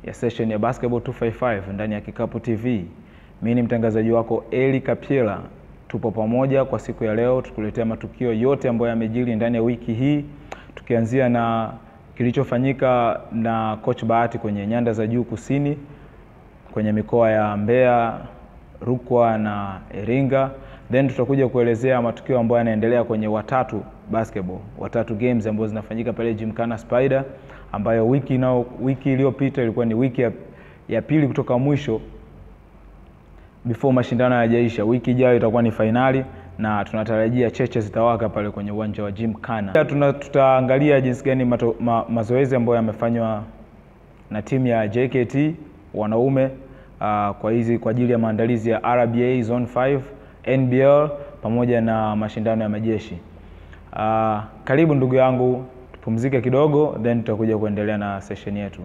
ya session ya Basketball 255 ndani ya Kikapu TV. Mimi ni mtangazaji wako Eli Kapiela. Tupo pamoja kwa siku ya leo tukuletea matukio yote ambayo yamejiri ndani ya wiki hii, tukianzia na kilichofanyika na coach Bahati kwenye nyanda za juu kusini kwenye mikoa ya Mbeya, Rukwa na Iringa. Then tutakuja kuelezea matukio ambayo yanaendelea kwenye Watatu Basketball, Watatu Games ambazo zinafanyika pale Gymkhana Spider, ambayo wiki nao wiki iliyopita ilikuwa ni wiki ya, ya pili kutoka mwisho before mashindano hayajaisha. Wiki ijayo itakuwa ni fainali na tunatarajia cheche zitawaka pale kwenye uwanja wa Gymkhana. Pia tuna- tutaangalia jinsi gani mato, ma, mazoezi ambayo yamefanywa na timu ya JKT wanaume uh, kwa hizi kwa ajili ya maandalizi ya RBA Zone 5, NBL pamoja na mashindano ya majeshi. Uh, karibu ndugu yangu, tupumzike kidogo then tutakuja kuendelea na session yetu.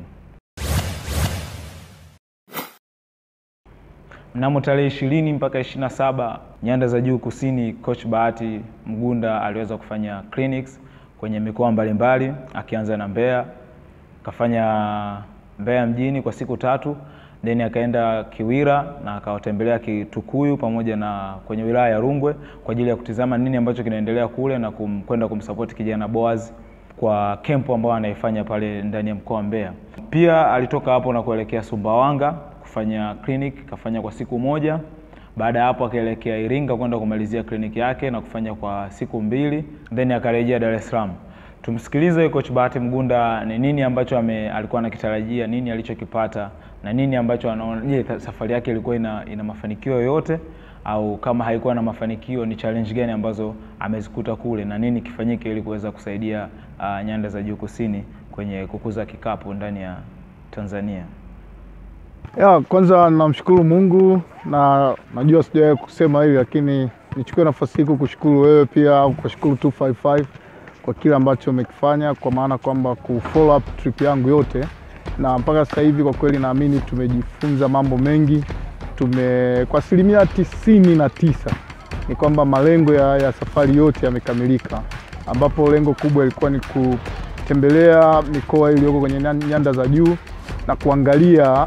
Mnamo tarehe ishirini mpaka ishirini na saba nyanda za juu kusini, coach Bahati Mgunda aliweza kufanya clinics kwenye mikoa mbalimbali, akianza na Mbeya, akafanya Mbeya mjini kwa siku tatu, then akaenda Kiwira na akawatembelea Kitukuyu pamoja na kwenye wilaya ya Rungwe kwa ajili ya kutizama nini ambacho kinaendelea kule na kum, kwenda kumsupport kijana Boaz kwa kempo ambayo anaifanya pale ndani ya mkoa wa Mbeya. Pia alitoka hapo na kuelekea Sumbawanga kufanya clinic, kafanya kwa siku moja. Baada ya hapo akaelekea Iringa kwenda kumalizia kliniki yake na kufanya kwa siku mbili, then akarejea Dar es Salaam. Tumsikilize coach Bahati Mgunda ni nini ambacho ame, alikuwa anakitarajia, nini alichokipata na nini ambacho anaona. Je, safari yake ilikuwa ina, ina mafanikio yoyote au kama haikuwa na mafanikio ni challenge gani ambazo amezikuta kule na nini kifanyike ili kuweza kusaidia uh, nyanda za juu kusini kwenye kukuza kikapu ndani ya Tanzania. Ya, kwanza namshukuru Mungu na najua sijawahi kusema hili lakini nichukue nafasi hii kukushukuru wewe pia au kushukuru 255 kwa kile ambacho umekifanya kwa maana kwamba ku follow up trip yangu yote, na mpaka sasa hivi kwa kweli naamini tumejifunza mambo mengi. Tume kwa asilimia tisini na tisa ni kwamba malengo ya, ya safari yote yamekamilika, ambapo lengo kubwa ilikuwa ni kutembelea mikoa iliyoko kwenye nyanda za juu na kuangalia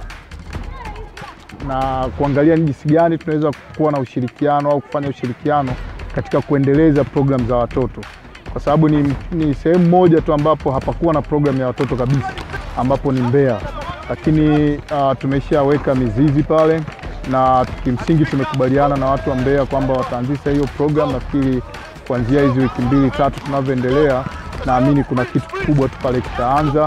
na kuangalia ni jinsi gani tunaweza kuwa na ushirikiano au kufanya ushirikiano katika kuendeleza programu za watoto, kwa sababu ni, ni sehemu moja tu ambapo hapakuwa na programu ya watoto kabisa, ambapo ni Mbeya, lakini uh, tumeshaweka mizizi pale na kimsingi tumekubaliana na watu wa Mbeya kwamba wataanzisha hiyo programu. Nafikiri kuanzia hizi wiki mbili tatu tunavyoendelea, naamini kuna kitu kikubwa tu pale kitaanza.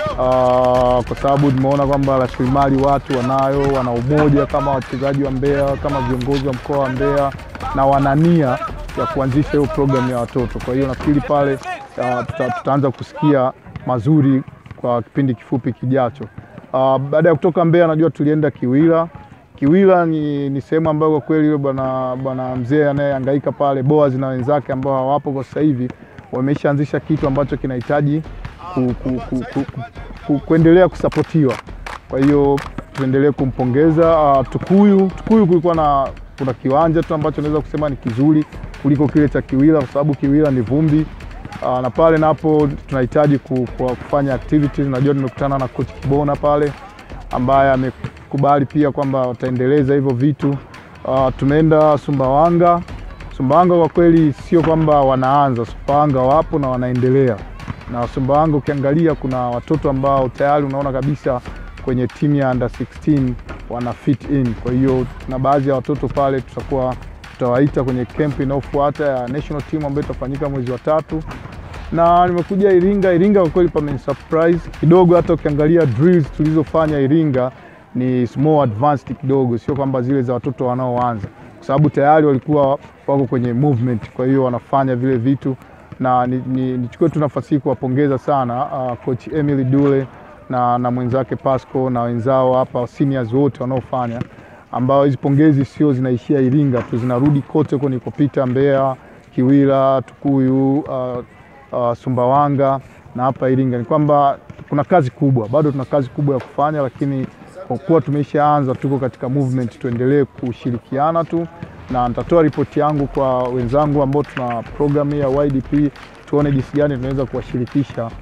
Uh, kwa sababu tumeona kwamba rasilimali watu wanayo, wana umoja kama wachezaji wa Mbeya, kama viongozi wa mkoa wa Mbeya na wana nia ya kuanzisha hiyo programu ya watoto. Kwa hiyo nafikiri pale uh, tuta, tutaanza kusikia mazuri kwa kipindi kifupi kijacho. Uh, baada ya kutoka Mbeya, najua tulienda Kiwira. Kiwira ni, ni sehemu ambayo kwa kweli yule bwana bwana mzee anayehangaika pale Boaz na wenzake ambao hawapo kwa sasa hivi wameshaanzisha kitu ambacho kinahitaji ku, ku, ku, ku, ku, ku, kuendelea kusapotiwa. Kwa hiyo tuendelee kumpongeza. Uh, Tukuyu Tukuyu kulikuwa na kuna kiwanja tu ambacho naweza kusema ni kizuri kuliko kile cha Kiwira kwa sababu Kiwira ni vumbi. Uh, na pale napo tunahitaji ku, ku, kufanya activities. Najua nimekutana na coach Kibona pale ambaye amekubali pia kwamba wataendeleza hivyo vitu. Uh, tumeenda Sumbawanga. Sumbawanga kwa kweli sio kwamba wanaanza, Sumbawanga wapo na wanaendelea na Sumbawanga ukiangalia kuna watoto ambao tayari unaona kabisa kwenye timu ya under 16 wana fit in. Kwa hiyo na baadhi ya watoto pale tutakuwa tutawaita kwenye camp inayofuata ya national team ambayo itafanyika mwezi wa tatu. Na nimekuja Iringa. Iringa kwa kweli pame surprise kidogo, hata ukiangalia drills tulizofanya Iringa ni small advanced kidogo, sio kwamba zile za watoto wanaoanza, kwa sababu tayari walikuwa wako kwenye movement, kwa hiyo wanafanya vile vitu na nichukue ni, tu nafasi hii kuwapongeza sana uh, coach Emily Dule na, na mwenzake Pasco na wenzao hapa seniors wote wanaofanya, ambao hizi pongezi sio zinaishia Iringa tu, zinarudi kote kunikopita Mbeya, Kiwira, Tukuyu, uh, uh, Sumbawanga na hapa Iringa. Ni kwamba kuna kazi kubwa, bado tuna kazi kubwa ya kufanya, lakini kwa kuwa tumeshaanza, tuko katika movement, tuendelee kushirikiana tu na nitatoa ripoti yangu kwa wenzangu ambao tuna programu ya YDP, tuone jinsi gani tunaweza kuwashirikisha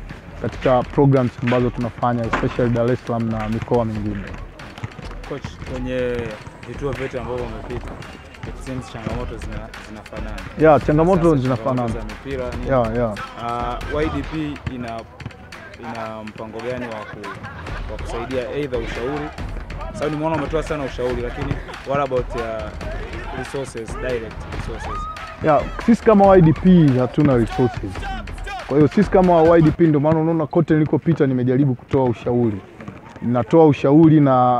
katika programs ambazo tunafanya especially Dar es Salaam na mikoa mingine. Coach, kwenye vituo vyote ambavyo umepita it seems changamoto zina, zinafanana. Yeah, changamoto Sasa zinafanana. changamoto za mipira ni Yeah, yeah. Uh, YDP ina ina mpango gani wa ku, wa kusaidia aidha ushauri? Sababu nimeona umetoa sana ushauri, lakini what about ya resources, direct resources? Yeah, sisi kama YDP hatuna resources. Kwa hiyo sisi kama YDP ndio maana unaona kote nilikopita nimejaribu kutoa ushauri. Natoa ushauri na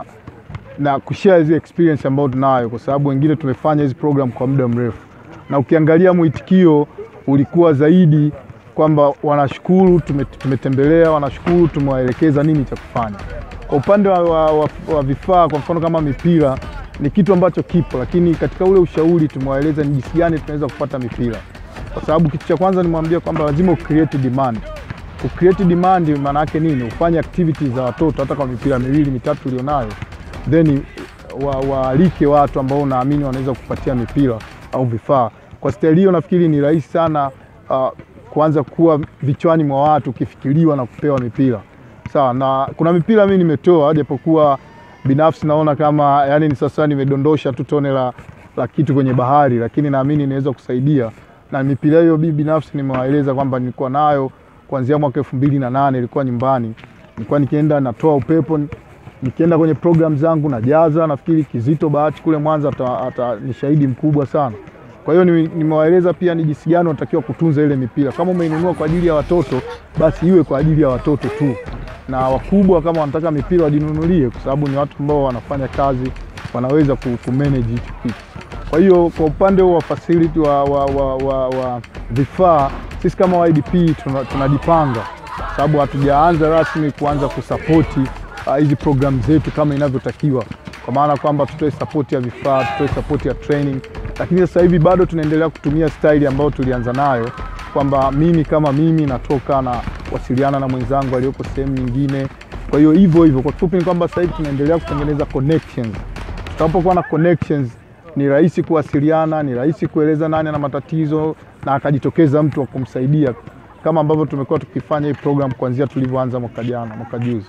na kushare hizi experience ambayo tunayo kwa sababu wengine tumefanya hizi program kwa muda mrefu. Na ukiangalia mwitikio ulikuwa zaidi kwamba wanashukuru tume, tumetembelea, wanashukuru tumewaelekeza nini cha kufanya. Kwa upande wa, wa, wa, wa vifaa kwa mfano kama mipira ni kitu ambacho kipo, lakini katika ule ushauri tumewaeleza ni jinsi gani tunaweza kupata mipira, kwa sababu kitu cha kwanza nimwambia kwamba lazima ucreate demand. Ucreate demand maana yake nini? Ufanye activities za watoto, hata kwa mipira miwili mitatu ulionayo, then wa- waalike watu ambao unaamini wanaweza kupatia mipira au vifaa. Kwa staili hiyo nafikiri ni rahisi sana uh, kuanza kuwa vichwani mwa watu ukifikiriwa na kupewa mipira sawa. Na kuna mipira mimi nimetoa, japokuwa binafsi naona kama yani ni sasa nimedondosha tu tone la, la kitu kwenye bahari, lakini naamini inaweza kusaidia. Na mipira hiyo mimi binafsi nimewaeleza kwamba nilikuwa nayo kuanzia mwaka elfu mbili na nane ilikuwa nyumbani, nilikuwa nikienda natoa upepo nikienda kwenye program zangu najaza. Nafikiri Kizito Bahati kule Mwanza ata, ata, ni shahidi mkubwa sana. Kwa hiyo nime- nimewaeleza pia ni jinsi gani unatakiwa kutunza ile mipira. Kama umeinunua kwa ajili ya watoto, basi iwe kwa ajili ya watoto tu, na wakubwa kama wanataka mipira wajinunulie, kwa sababu ni watu ambao wanafanya kazi, wanaweza ku, ku manage hicho kitu. Kwa hiyo kwa upande wa facility wa, wa, wa, wa, wa vifaa, sisi kama YDP tuna- tunajipanga sababu hatujaanza rasmi kuanza kusapoti uh, hizi program zetu kama inavyotakiwa, kwa maana kwamba tutoe sapoti ya vifaa, tutoe sapoti ya training, lakini sasa hivi bado tunaendelea kutumia staili ambayo tulianza nayo kwamba mimi kama mimi natoka na wasiliana na mwenzangu aliyoko sehemu nyingine. Kwa hiyo hivyo hivyo, kwa kifupi ni kwamba sasa hivi tunaendelea kutengeneza connections. Tutakapokuwa na connections ni rahisi kuwasiliana, ni rahisi kueleza nani ana matatizo na akajitokeza mtu wa kumsaidia, kama ambavyo tumekuwa tukifanya hii program kuanzia tulivyoanza mwaka jana, mwaka juzi.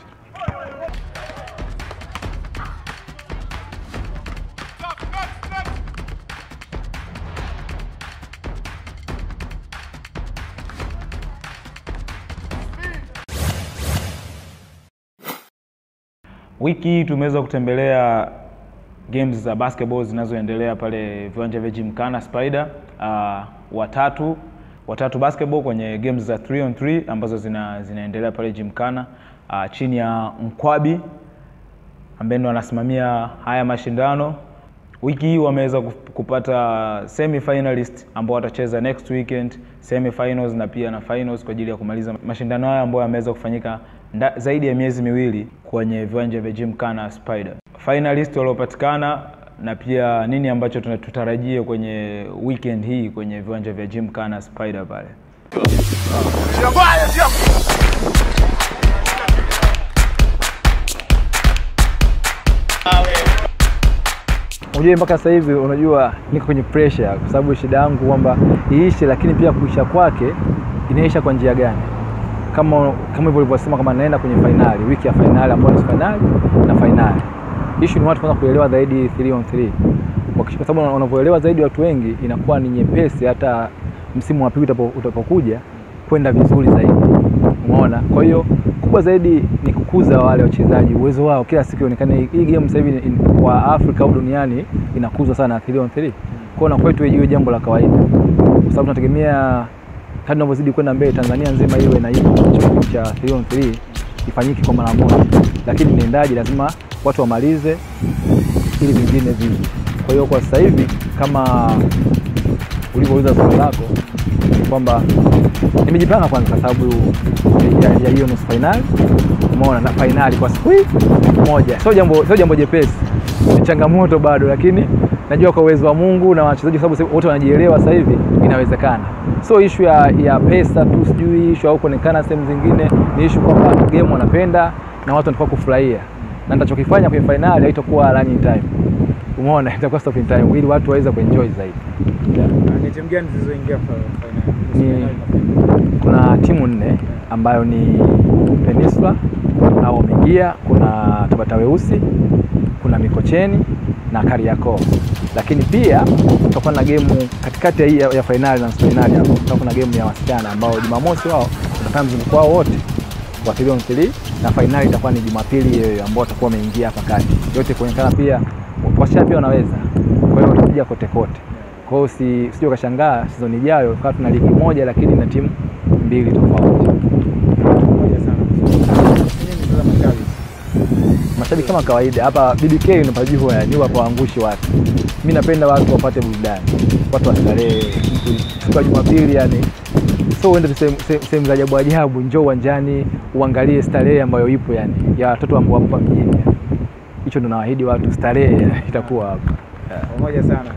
Wiki hii tumeweza kutembelea games za basketball zinazoendelea pale viwanja vya Gymkhana Spider. Uh, watatu watatu basketball kwenye games za 3 on 3 ambazo zina, zinaendelea pale Gymkhana uh, chini ya Mkwabi ambaye ndo anasimamia haya mashindano. Wiki hii wameweza kup- kupata semi finalist ambao watacheza next weekend semi finals na pia na finals kwa ajili ya kumaliza mashindano haya ambayo yameweza kufanyika nda, zaidi ya miezi miwili kwenye viwanja vya Gymkhana Spider. Finalist waliopatikana na pia nini ambacho tuna- tutarajie kwenye weekend hii kwenye viwanja vya Gymkhana Spider pale. Unajua mpaka sasa hivi unajua niko kwenye pressure kwa sababu shida yangu kwamba iishe, lakini pia kuisha kwake inaisha kwa njia gani? Kama kama hivyo ulivyosema, kama naenda kwenye fainali, wiki ya fainali ambayo ni fainali na fainali, issue ni watu kwanza kuelewa zaidi 3 on 3 Wakisha- kwa sababu wanavyoelewa zaidi watu wengi, inakuwa ni nyepesi hata msimu wa pili utapo- utapokuja kwenda vizuri zaidi. Umeona? Kwa hiyo kubwa zaidi ni kukuza wale wachezaji uwezo wao, kila siku ionekane hii game sasa hivi in- kwa Afrika au duniani inakuzwa sana 3 on 3. Kwa hiyo na kwetu iwe jambo la kawaida, kwa sababu tunategemea kadri tunavyozidi kwenda mbele, Tanzania nzima iwe na hiyo kitu cha 3 on 3 ifanyike kwa mara moja, lakini niendaje, lazima watu wamalize ili vingine vije. Kwa hiyo kwa sasa hivi kama ulivyouliza swali lako ni kwamba nimejipanga kwanza kwa sababu ya ya hiyo nusu fainali, umeona na fainali kwa siku hii moja, sio jambo sio jambo jepesi, ni changamoto bado, lakini najua kwa uwezo wa Mungu na wachezaji, kwa sababu sasa wote wanajielewa sasa hivi, inawezekana. So ishu ya, ya pesa tu, sijui ishu au kuonekana sehemu zingine, ni ishu kwamba game wanapenda na watu wanataka kufurahia, na nitachokifanya kwenye fainali haitakuwa running time, umeona, itakuwa stopping time ili watu waweze kuenjoy zaidi yeah. Ni timu gani zilizoingia Ni- kuna timu nne ambayo ni Peninsula au Migia, kuna Tabata Weusi, kuna Mikocheni na Kariakoo. Lakini pia tutakuwa na gemu katikati ya, hii ya, ya fainali na nusu fainali hapo, tutakuwa na gemu ya wasichana ambao Jumamosi wao watafanya mzunguko wao wote wa 3 on 3 na fainali itakuwa ni Jumapili hiyo hiyo ambao watakuwa wameingia hapa kati, yote kuonekana pia wasichana pia wanaweza, kwa hiyo watapiga kote kote. Kwa hiyo usi- usije ukashangaa season ijayo kama tuna ligi moja lakini na timu mbili tofauti. Pamoja sana. Mimi ni mtazamo mashabiki. Mashabiki kama kawaida hapa BBK unapajua yani wapo waangushi watu. Mimi napenda watu wapate burudani, watu wastarehe siku ya Jumapili yani so uende tu sehemu- sehemu sehemu za ajabu ajabu, njoo uwanjani uangalie starehe ambayo ipo yani ya watoto ambao wapo hapa mjini. Hicho ndo nawaahidi watu, starehe itakuwa hapa. Pamoja sana.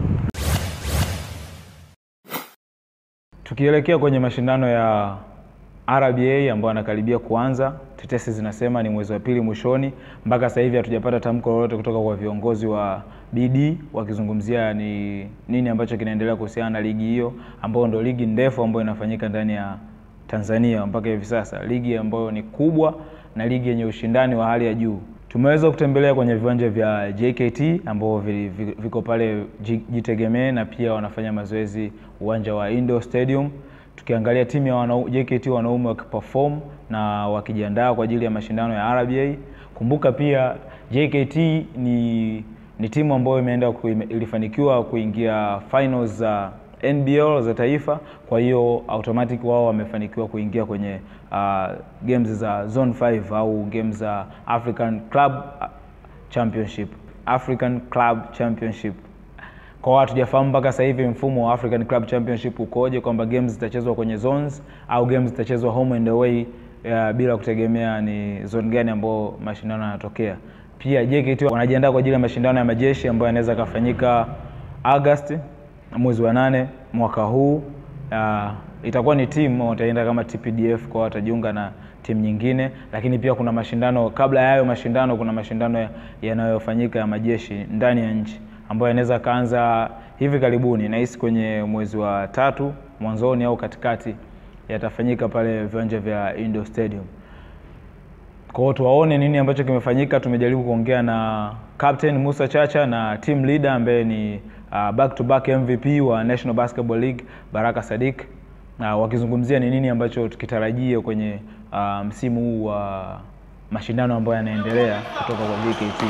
Tukielekea kwenye mashindano ya RBA ambayo anakaribia kuanza, tetesi zinasema ni mwezi wa pili mwishoni. Mpaka sasa hivi hatujapata tamko lolote kutoka kwa viongozi wa BD wakizungumzia ni nini ambacho kinaendelea kuhusiana na ligi hiyo, ambayo ndio ligi ndefu ambayo inafanyika ndani ya Tanzania mpaka hivi sasa, ligi ambayo ni kubwa na ligi yenye ushindani wa hali ya juu. Tumeweza kutembelea kwenye viwanja vya JKT ambao vi- vi- viko pale Ji- Jitegemee na pia wanafanya mazoezi uwanja wa Indo Stadium, tukiangalia timu ya wanau, JKT wanaume wakiperform na wakijiandaa kwa ajili ya mashindano ya RBA. Kumbuka pia JKT ni ni timu ambayo imeenda kuime- ilifanikiwa kuingia finals za NBL za taifa, kwa hiyo automatic wao wamefanikiwa kuingia kwenye uh, games za zone 5 au games za African Club Championship, African Club Championship. Kwa watu hatujafahamu mpaka sasa hivi mfumo wa African Club Championship ukoje, kwamba games zitachezwa kwenye zones au games zitachezwa home and away uh, bila kutegemea ni zone gani ambao mashindano yanatokea. Pia JKT wanajiandaa kwa ajili ya mashindano ya majeshi ambayo yanaweza kafanyika August mwezi wa nane mwaka huu. Uh, itakuwa ni timu wataenda kama TPDF kwa watajiunga na timu nyingine, lakini pia kuna mashindano kabla ya hayo mashindano, kuna mashindano ya- yanayofanyika ya majeshi ndani ya nchi ambayo yanaweza kaanza hivi karibuni, nahisi kwenye mwezi wa tatu mwanzoni au katikati, yatafanyika pale viwanja vya Indo Stadium. Kwa hiyo tuwaone nini ambacho kimefanyika. Tumejaribu kuongea na Captain Musa Chacha na team leader ambaye ni uh, back to back MVP wa National Basketball League Baraka Sadik uh, wakizungumzia ni nini ambacho tukitarajia kwenye uh, msimu huu wa mashindano ambayo yanaendelea kutoka kwa JKT.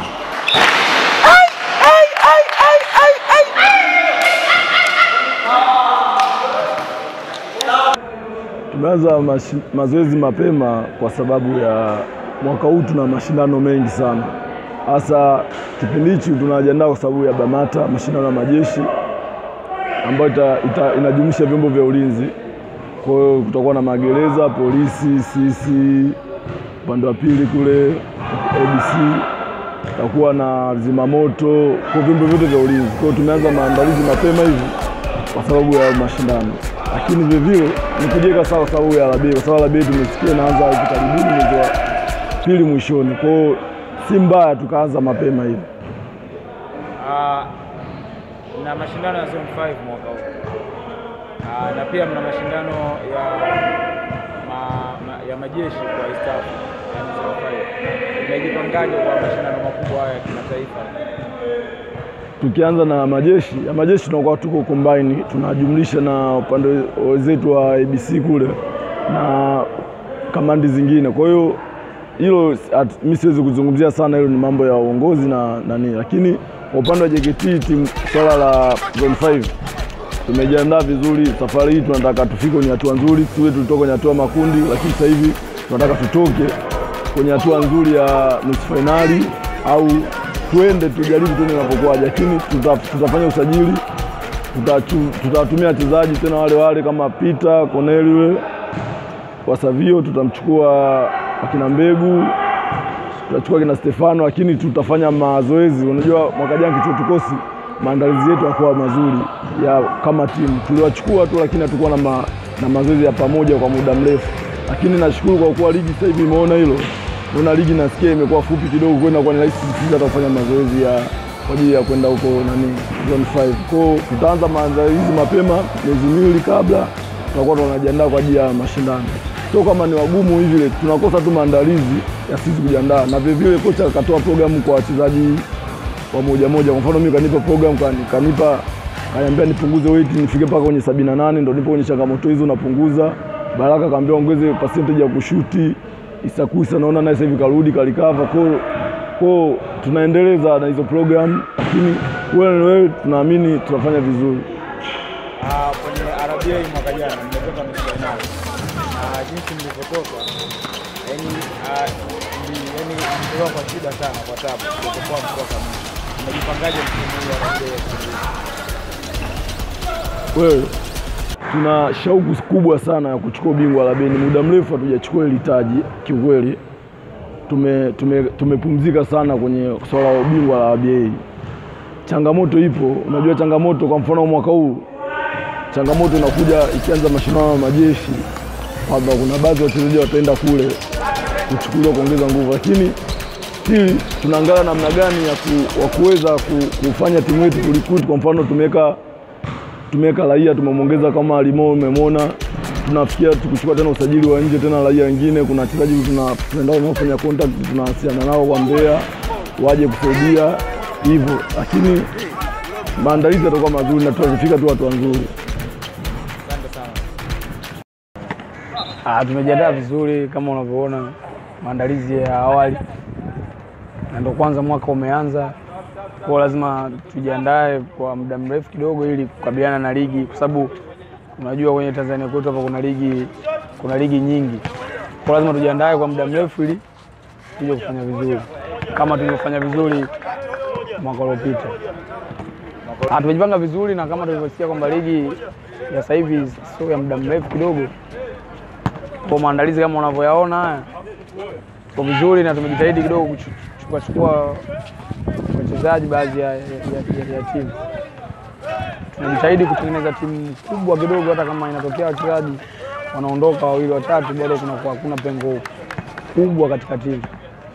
Tumeanza mashi- mazoezi mapema kwa sababu ya mwaka huu tuna mashindano mengi sana, hasa kipindi hichi tunajiandaa kwa sababu ya BAMATA, mashindano ya majeshi ambayo ita, ita, inajumuisha vyombo vya ulinzi. Kwa hiyo kutakuwa na magereza, polisi, sisi upande wa pili kule ABC, tutakuwa na zimamoto, kwa vyombo vyote vya ulinzi. Kwa hiyo tumeanza maandalizi mapema hivi kwa sababu ya mashindano, lakini vilevile ni kujiweka sawa kwa sababu ya RBA, kwa sababu RBA tumesikia inaanza hivi karibuni mwezi wa pili mwishoni. Kwa hiyo si mbaya tukaanza mapema hivi. Uh, na mashindano ya zone 5 mwaka huu uh, na pia mna mashindano ya ma, ma, ya majeshi kwa East Africa yani zone 5. Mmejipangaje kwa mashindano makubwa haya ya kimataifa? Tukianza na majeshi ya majeshi tunakuwa tuko combine, tunajumlisha na upande wenzetu wa ABC kule na kamandi zingine. Kwa hiyo hilo at- mi siwezi kuzungumzia sana, hilo ni mambo ya uongozi na nani, lakini kwa upande wa JKT timu swala la zone 5 tumejiandaa vizuri. Safari hii tunataka tufike kwenye hatua nzuri, tuwe tulitoka kwenye hatua makundi, lakini sasa hivi tunataka tutoke kwenye hatua nzuri ya nusu fainali au tuende tujaribu tuone inapokuwaje, lakini tuta, tutafanya usajili, tutachu- tutawatumia wachezaji tena wale wale kama Peter Cornelius Wasavio, tutamchukua wakina Mbegu, tutachukua kina Stefano, lakini tutafanya mazoezi. Unajua mwaka jana kichuo tukosi maandalizi yetu yakuwa mazuri ya kama timu, tuliwachukua tu, lakini hatukuwa na, ma, na mazoezi ya pamoja kwa muda mrefu, lakini nashukuru kwa kuwa ligi sasa hivi imeona hilo, naona ligi nasikia imekuwa fupi kidogo, kwenda kwa ni rahisi sisi hata kufanya mazoezi ya kwa ajili ya kwenda huko nani zone 5. Kwa hiyo tutaanza maandalizi mapema miezi miwili kabla tunakuwa tunajiandaa kwa ajili ya mashindano. Sio kama ni wagumu hivi, tunakosa tu maandalizi ya sisi kujiandaa, na vile vile kocha akatoa programu kwa wachezaji wa moja moja. Kwa mfano mimi kanipa program kani- kanipa kaniambia nipunguze weight nifike mpaka kwenye sabini na nane ndo nipo kwenye changamoto hizo napunguza. Baraka kaambia ongeze percentage ya kushuti. Isakuisa naona naye sasa hivi karudi kalikava kwa kwa tunaendeleza na hizo program, lakini wewe wewe tunaamini tunafanya vizuri. Ah, kwenye RBA mwaka jana mmetoka nusu fainali na jinsi mlivyotoka, yani ah, mli- yani mlitoka kwa shida sana, kwa tabu mlipokuwa mtoka mwisho. Mmejipangaje msimu huu wa RBA? Wewe tuna shauku kubwa sana ya kuchukua ubingwa la beni. Muda mrefu hatujachukua hili taji kiukweli. Tume, tume, tumepumzika sana kwenye swala la ubingwa la ABA. Changamoto ipo, unajua changamoto. Kwa mfano mwaka huu changamoto inakuja ikianza mashindano ya majeshi, kwamba kuna baadhi ya wachezaji wataenda kule kuchukuliwa kuongeza nguvu, lakini still tunaangalia namna gani ya ku, wa kuweza ku, kufanya timu yetu kurecruit. Kwa mfano tumeweka tumeweka raia tumemwongeza kama Alimo, umemwona. Tunafikia tukuchukua tena usajili wa nje tena raia wengine. Kuna wachezaji tuna- tunaenda wanaofanya contact, tunawasiliana nao kwa Mbeya waje kusaidia hivyo, lakini maandalizi yatakuwa mazuri na tutafika tu hatua nzuri. Ah, tumejiandaa vizuri kama unavyoona maandalizi ya awali, na ndo kwanza mwaka umeanza, kwa lazima tujiandae kwa muda mrefu kidogo ili kukabiliana na ligi, kwa sababu unajua kwenye Tanzania kwetu hapa kuna ligi kuna ligi nyingi, kwa lazima tujiandae kwa muda mrefu ili tuje kufanya vizuri kama tulivyofanya vizuri mwaka uliopita. Ah, tumejipanga vizuri na kama tulivyosikia kwamba ligi ya sasa hivi sio ya muda mrefu kidogo kwa maandalizi kama unavyoyaona haya kwa vizuri, na tumejitahidi kidogo kuchukua chukua wachezaji baadhi ya, ya, ya, ya timu. Tunajitahidi kutengeneza timu kubwa kidogo, hata kama inatokea wachezaji wanaondoka wawili watatu, bado kunakuwa hakuna pengo kubwa katika timu.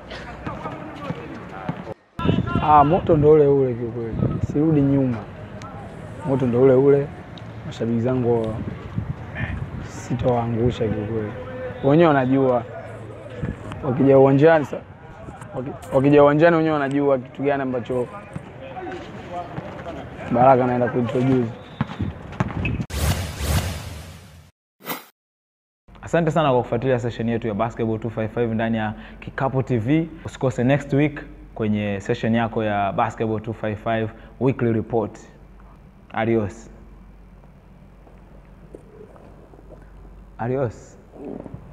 Ah, moto ndo ule ule kiukweli, sirudi nyuma, moto ndo ule ule. Mashabiki zangu sitowaangusha kiukweli, wenyewe wanajua wakija uwanjani sa- waki- wakija uwanjani wenyewe wanajua kitu gani ambacho Baraka anaenda kuintroduce. Asante sana kwa kufuatilia session yetu ya Basketball 255 ndani ya Kikapu TV. Usikose next week kwenye session yako ya Basketball 255 weekly report. Adios. Adios.